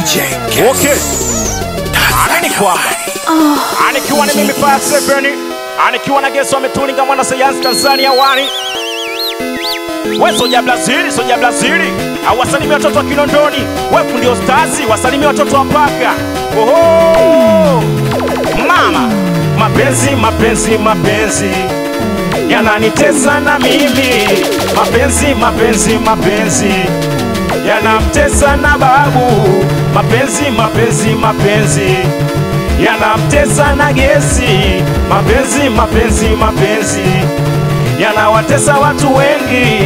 Okay. Amini kwamba anikiwa ni mimi Fire Seven, anikiwa na Geso ametulinga mwana sayansi Tanzania wani we soja Brazili, soja Brazili, awasalimia watoto wa Kinondoni, wefu ndio stazi, wasalimia watoto wa Paka. Oho, mama, mapenzi mapenzi mapenzi yananitesa na mimi, mapenzi mapenzi mapenzi yanamtesa na babu, mapenzi mapenzi mapenzi yanamtesa na gesi, mapenzi mapenzi mapenzi yanawatesa watu wengi.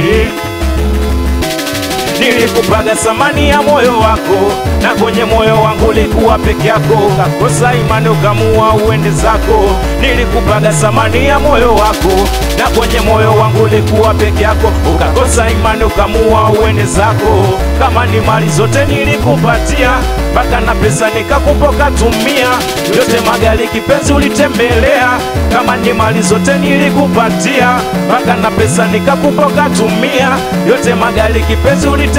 Nilikupaga samani ya moyo wako, na kwenye moyo wangu ulikuwa peke yako, kakosa imani ukamua uende zako. Nilikupaga samani ya moyo wako, na kwenye moyo wangu ulikuwa peke yako, ukakosa imani ukamua uende zako. Kama ni mali zote nilikupatia, mpaka na pesa nikakupa ukatumia, yote magari kipenzi ulitembelea. Kama ni mali zote nilikupatia, mpaka na pesa nikakupa ukatumia, yote magari kipenzi ulitembelea.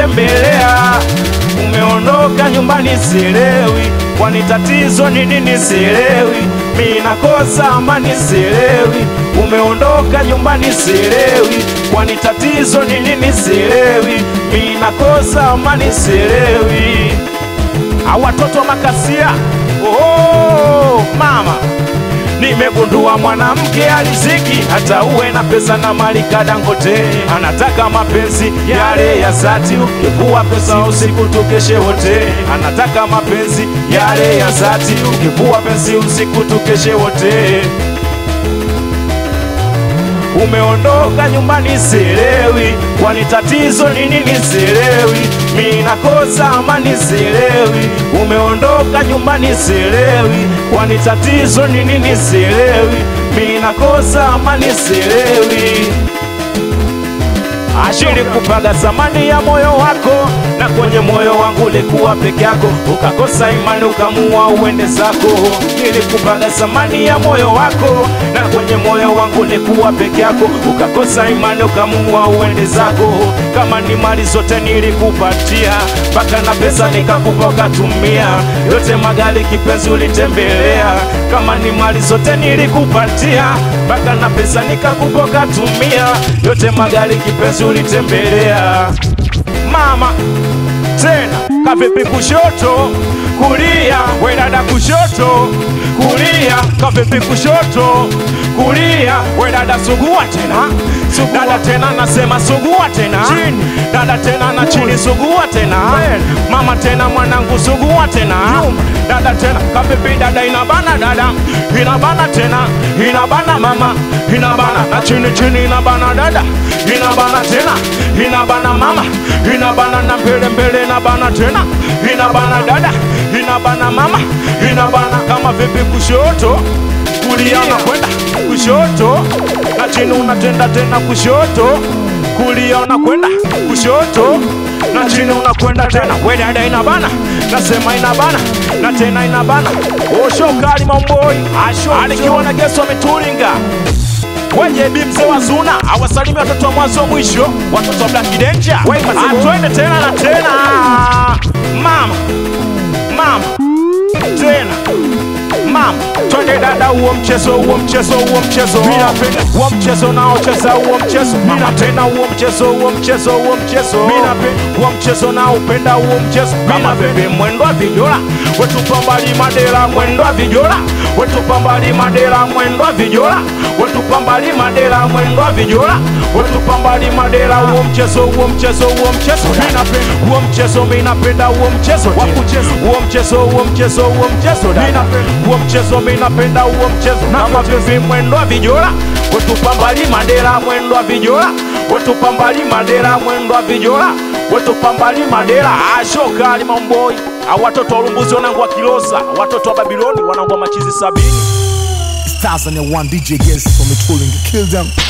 Umeondoka nyumbani sielewi, kwani tatizo ni nini sielewi, mi nakosa amani sielewi. Umeondoka nyumbani sielewi, kwani tatizo ni nini sielewi, mi nakosa amani sielewi. Awatoto makasia, oh, mama Nimegundua mwanamke aliziki, hata uwe na pesa na mali kadangote, anataka mapenzi yale ya zati. Ukivua pesa usiku tukeshe wote, anataka mapenzi yale ya zati. Ukivua penzi usiku tukeshe wote. Umeondoka nyumbani sielewi, kwani tatizo ni nini sielewi, mi nakosa amani sielewi. Umeondoka nyumbani sielewi, kwani tatizo ni nini sielewi, mi nakosa amani sielewi. Ashili kupaga zamani ya moyo wako, na kwenye moyo wangu ulikuwa peke yako, ukakosa imani ukamua uende zako. Nilikupaga zamani ya moyo wako, na kwenye moyo wangu ulikuwa peke yako, ukakosa imani ukamua uende zako. Kama ni mali zote nilikupatia, mpaka na pesa nikakupa ukatumia, yote magari kipenzi ulitembelea. Kama ni mali zote nilikupatia, mpaka na pesa nikakupa ukatumia, yote magari kipenzi ulitembelea. Mama tena kavipi kushoto kulia, we dada kushoto kulia, kavipi kushoto kulia, we dada sugua tena sugua dada tena nasema sugua tena chini, dada tena na chini sugua tena mama tena mwanangu sugua tena dada tena kavipi dada inabana dada inabana tena inabana mama inabana na chini chini inabana dada inabana tena inabana mama inabana na mbele mbele inabana tena inabana dada inabana mama inabana kama vipi kushoto kulia unakwenda kushoto na chini unatenda tena kushoto kulia unakwenda kushoto na chini unakwenda tena we dada inabana nasema inabana na tena inabana oshokali mamboi alikiwa na geso ametulinga wenye bi mzee wa Zuna awasalimia watoto wa mwanzo mwisho, watoto wa Black Danger. Atwende tena na tena, mama mama tena mama, twende dada, huo mchezo huo mchezo huo mchezo mimi napenda huo mchezo naocheza huo mchezo mama, tena huo mchezo huo mchezo huo mchezo mimi napenda huo mchezo naupenda huo mchezo kama bebe mwendo wa vijola wetu pambali madera mwendo wa vijola wetu pambali madera mwendo wa vijola wetu pambali madera mwendo wa vijola wetu pambali madera huo mchezo huo mchezo huo mchezo mimi napenda huo mchezo mimi napenda huo mchezo wa kucheza huo mchezo huo mchezo huo mchezo mimi napenda huo mchezo mimi napenda huo mchezo kama vipi mwendo wa vijola wetu pambali madera mwendo wa vijola wetu pambali madera mwendo wa vijola wetu pambali madera ashokali mamboi awatoto wa Ulumbuzi wanangu wa Kilosa, watoto wa Babiloni wanangu wa machizi sabini. Stars on the one DJ Guess from it holding kill them.